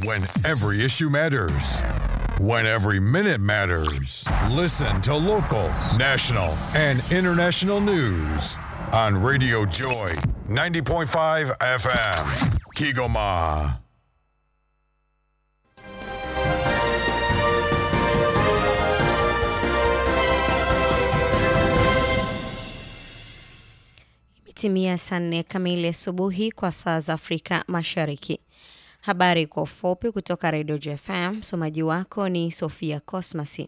When every issue matters. When every minute matters. Listen to local, national, and international news on Radio Joy 90.5 FM. Kigoma. Imetimia saa nne kamili asubuhi kwa saa za Afrika Mashariki. Habari kwa ufupi kutoka Radio JFM. Msomaji wako ni Sofia Cosmasi.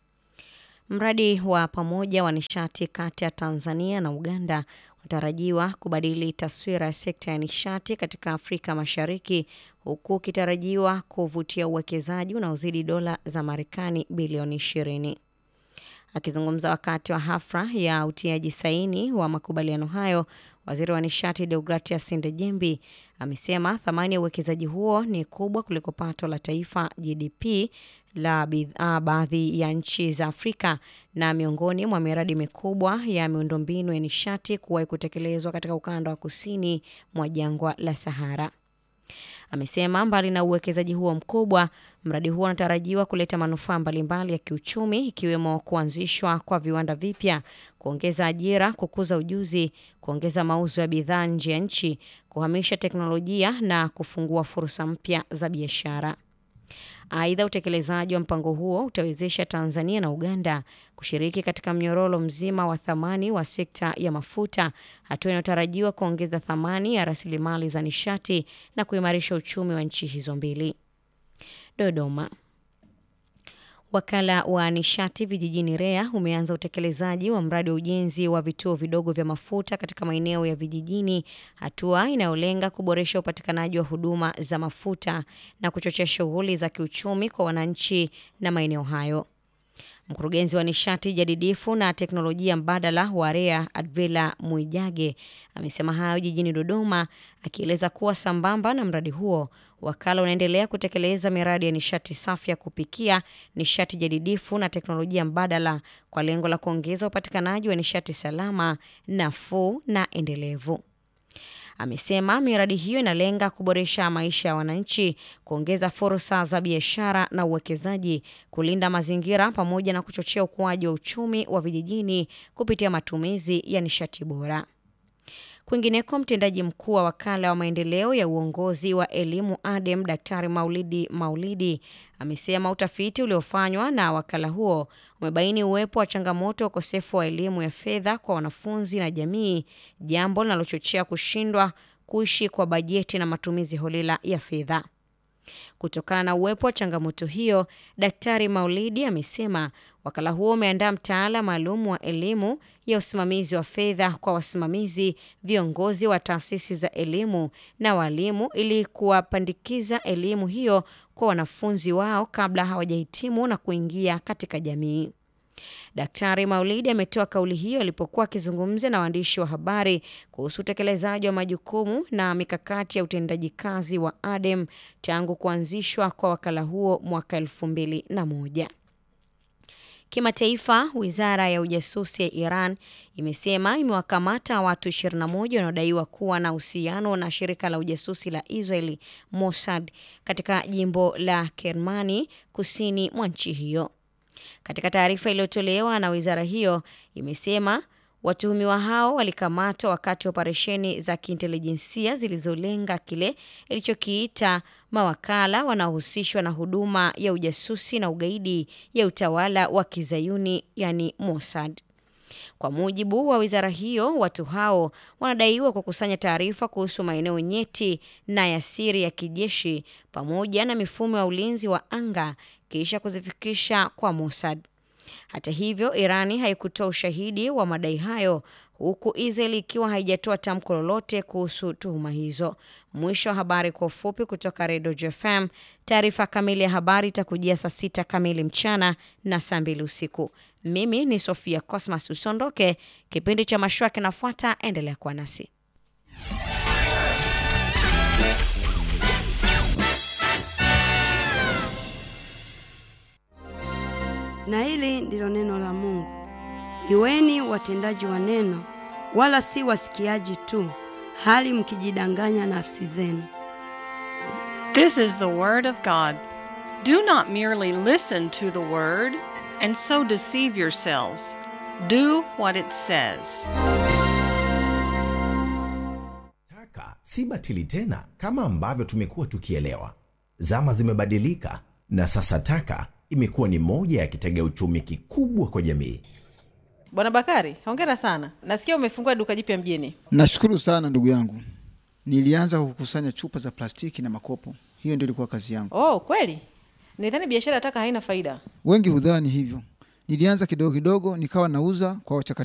Mradi wa pamoja wa nishati kati ya Tanzania na Uganda unatarajiwa kubadili taswira ya sekta ya nishati katika Afrika Mashariki huku ukitarajiwa kuvutia uwekezaji unaozidi dola za Marekani bilioni 20. Akizungumza wakati wa hafla ya utiaji saini wa makubaliano hayo, waziri wa nishati Deogratias Ndejembi amesema thamani ya uwekezaji huo ni kubwa kuliko pato la taifa GDP la baadhi ya nchi za Afrika na miongoni mwa miradi mikubwa ya miundombinu ya nishati kuwahi kutekelezwa katika ukanda wa kusini mwa jangwa la Sahara. Amesema mbali na uwekezaji huo mkubwa, mradi huo unatarajiwa kuleta manufaa mbalimbali ya kiuchumi ikiwemo kuanzishwa kwa viwanda vipya, kuongeza ajira, kukuza ujuzi, kuongeza mauzo ya bidhaa nje ya nchi, kuhamisha teknolojia na kufungua fursa mpya za biashara. Aidha, utekelezaji wa mpango huo utawezesha Tanzania na Uganda kushiriki katika mnyororo mzima wa thamani wa sekta ya mafuta, hatua inayotarajiwa kuongeza thamani ya rasilimali za nishati na kuimarisha uchumi wa nchi hizo mbili. Dodoma. Wakala wa nishati vijijini REA umeanza utekelezaji wa mradi wa ujenzi wa vituo vidogo vya mafuta katika maeneo ya vijijini, hatua inayolenga kuboresha upatikanaji wa huduma za mafuta na kuchochea shughuli za kiuchumi kwa wananchi na maeneo hayo. Mkurugenzi wa nishati jadidifu na teknolojia mbadala wa REA Advila Mwijage amesema hayo jijini Dodoma, akieleza kuwa sambamba na mradi huo wakala unaendelea kutekeleza miradi ya nishati safi ya kupikia, nishati jadidifu na teknolojia mbadala kwa lengo la kuongeza upatikanaji wa nishati salama, nafuu na endelevu. Amesema miradi hiyo inalenga kuboresha maisha ya wananchi, kuongeza fursa za biashara na uwekezaji, kulinda mazingira pamoja na kuchochea ukuaji wa uchumi wa vijijini kupitia matumizi ya nishati bora. Kwingineko, mtendaji mkuu wa wakala wa maendeleo ya uongozi wa elimu ADEM Daktari Maulidi Maulidi amesema utafiti uliofanywa na wakala huo umebaini uwepo wa changamoto ya ukosefu wa elimu ya fedha kwa wanafunzi na jamii, jambo linalochochea kushindwa kuishi kwa bajeti na matumizi holela ya fedha. Kutokana na uwepo wa changamoto hiyo, Daktari Maulidi amesema wakala huo umeandaa mtaala maalum wa elimu ya usimamizi wa fedha kwa wasimamizi, viongozi wa taasisi za elimu na walimu ili kuwapandikiza elimu hiyo kwa wanafunzi wao kabla hawajahitimu na kuingia katika jamii. Daktari Maulidi ametoa kauli hiyo alipokuwa akizungumza na waandishi wa habari kuhusu utekelezaji wa majukumu na mikakati ya utendaji kazi wa ADEM tangu kuanzishwa kwa wakala huo mwaka elfu mbili na moja. Kimataifa, wizara ya ujasusi ya Iran imesema imewakamata watu 21 wanaodaiwa kuwa na uhusiano na shirika la ujasusi la Israeli Mossad katika jimbo la Kermani kusini mwa nchi hiyo. Katika taarifa iliyotolewa na wizara hiyo imesema watuhumiwa hao walikamatwa wakati wa operesheni za kiintelijensia zilizolenga kile ilichokiita mawakala wanaohusishwa na huduma ya ujasusi na ugaidi ya utawala wa Kizayuni, yani Mossad. Kwa mujibu wa wizara hiyo, watu hao wanadaiwa kukusanya taarifa kuhusu maeneo nyeti na ya siri ya kijeshi pamoja na mifumo ya ulinzi wa anga kisha kuzifikisha kwa Mossad. Hata hivyo, Irani haikutoa ushahidi wa madai hayo huku Israel ikiwa haijatoa tamko lolote kuhusu tuhuma hizo. Mwisho wa habari kwa ufupi kutoka Redio JFM. Taarifa kamili ya habari itakujia saa sita kamili mchana na saa mbili usiku. Mimi ni Sofia Cosmas, usondoke. Kipindi cha mashua kinafuata, endelea kuwa nasi. Na hili ndilo neno la Mungu. Iweni watendaji wa neno, wala si wasikiaji tu, hali mkijidanganya nafsi zenu. This is the Word of God. Do not merely listen to the Word and so deceive yourselves. Do what it says. Taka si batili tena kama ambavyo tumekuwa tukielewa. Zama zimebadilika na sasa taka imekuwa ni moja ya kitega uchumi kikubwa kwa jamii. Bwana Bakari, hongera sana. Nasikia umefungua duka jipya mjini. Nashukuru sana ndugu yangu. Nilianza kukusanya chupa za plastiki na makopo, hiyo ndio ilikuwa kazi yangu. Oh, kweli? Nidhani biashara ya taka haina faida. Wengi hudhani hivyo. Nilianza kidogo kidogo, nikawa nauza kwa wachakataji